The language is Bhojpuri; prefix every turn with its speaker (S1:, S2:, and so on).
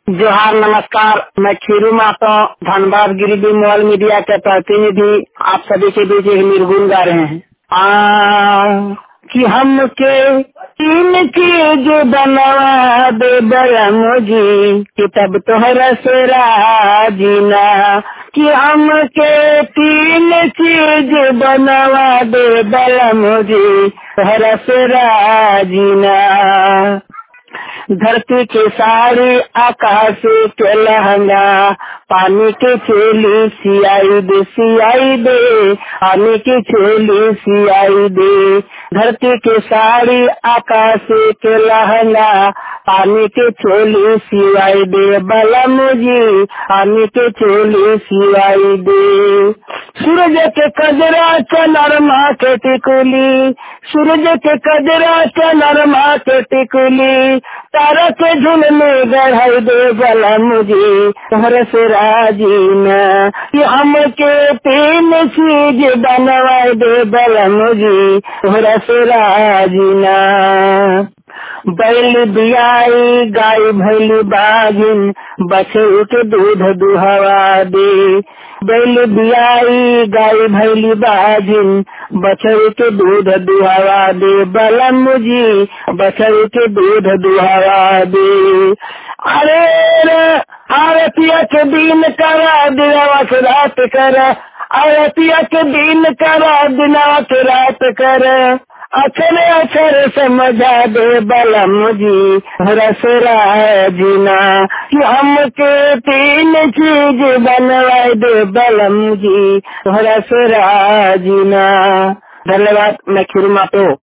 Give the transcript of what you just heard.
S1: जोहार नमस्कार मैं खीरू मातो धनबाद गिरिडीह मोबाइल मीडिया के प्रतिनिधि आप सभी के बीच एक निर्गुण गा रहे हैं आ कि हमके तीन चीज बनवा दे बरम जी कि तब तोहरा से राजीना कि हमके तीन चीज बनवा दे बरम जी तोहरा से राजीना धरती के साड़ी आकाश के लहंगा पानी के चोली सियाई दे सियाई दे पानी की चोली सियाई दे धरती के साड़ी आकाश के लहंगा पानी के चोली सियाई दे बलम जी पानी के चोली सियाई दे सूरज के कजरा चनरमा के टिकुली सूरज के कजरा चनरमा के टिकुली तारा के झुलने गढ़ाई दे बलम जी तोहर से राजी न कि हमके तीन चीज बनवाई दे बलम जी तोहरा से राजी न बैल बियाई गाय भैली बागिन बछरू के दूध दुहवा दे बैल बियाई गाय भैली बागिन बछरू के दूध दुहवा दे बलम जी बछरू के दूध दुहवा दे अरे अरे पिया के दिन करा दिनवा के रात कर अरे पिया के दिन करा दिनवा के रात कर अक्षर अक्षर समझा दे बलम जी रसरा जीना कि हमके तीन चीज बनवा दे बलम जी रसरा जीना धन्यवाद मैं खिरमा तो